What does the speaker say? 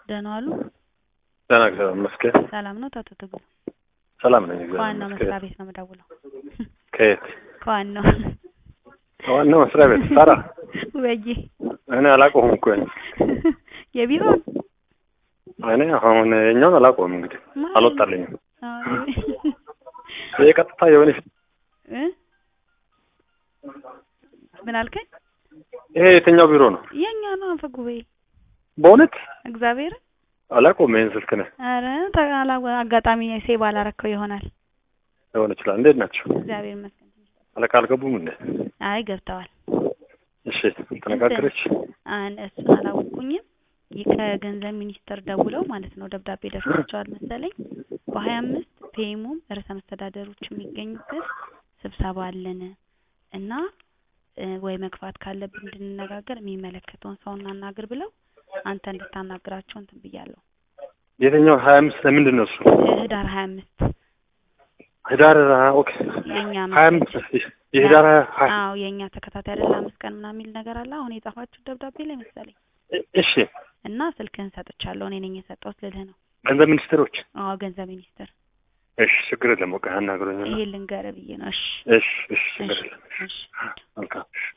ደህና ዋሉ? ደህና እግዚአብሔር ይመስገን። ሰላም ነው አቶ ትግሉ? ሰላም ነኝ እግዚአብሔር ከዋናው መስሪያ ይመስገን። ቤት ነው የምደውለው። ከየት? ከዋናው ዋናው መስሪያ ቤት ሳራ? ወዬ እኔ አላውቀውም እኮ ይሄን። የቢሮውን እኔ አሁን የኛውን አላውቀውም እንግዲህ ማለት አልወጣልኝም። አዎ፣ ይሄ ቀጥታ የሆነ እ ምን አልከኝ? ይሄ የትኛው ቢሮ ነው? የኛ ነው አፈ ጉባኤ በእውነት እግዚአብሔር አላውቀውም። ይሄን ስልክ ነህ ኧረ ተጋላ አጋጣሚ ሴቭ አላረከው ይሆናል። ሊሆን ይችላል። እንዴት ናቸው? እግዚአብሔር ይመስገን። አለቃ አልገቡም እንዴ? አይ ገብተዋል። እሺ ተነጋገረች። አን እሱን አላወቅኩኝም። ይህ ከገንዘብ ሚኒስቴር ደውለው ማለት ነው ደብዳቤ ደርሷቸዋል መሰለኝ በሀያ አምስት ፒኤሙም ርዕሰ መስተዳደሮች የሚገኙበት ስብሰባ አለን እና እ ወይ መግፋት ካለብን እንድንነጋገር የሚመለከተውን ሰው እናናግር ብለው አንተ እንድታናግራቸው እንትን ብያለሁ። የትኛው ሀያ አምስት ለምንድን ነው እሱ? እ ህዳር ሀያ አምስት ህዳር ኦኬ የኛ ሀያ አምስት የህዳር ሀያ አዎ የእኛ ተከታታይ አይደል አምስት ቀን ምናምን የሚል ነገር አለ። አሁን የጻፋችሁ ደብዳቤ ላይ መሰለኝ እሺ እና ስልክህን ሰጥቻለሁ እኔ ነኝ የሰጠሁት ልልህ ነው። ገንዘብ ሚኒስትሮች አዎ ገንዘብ ሚኒስቴር እሺ ችግር የለም በቃ ያናግሩኝ ይሄ ልንገርህ ብዬ ነው። እሺ እሺ እሺ ችግር እሺ የለም እሺ መልካም እሺ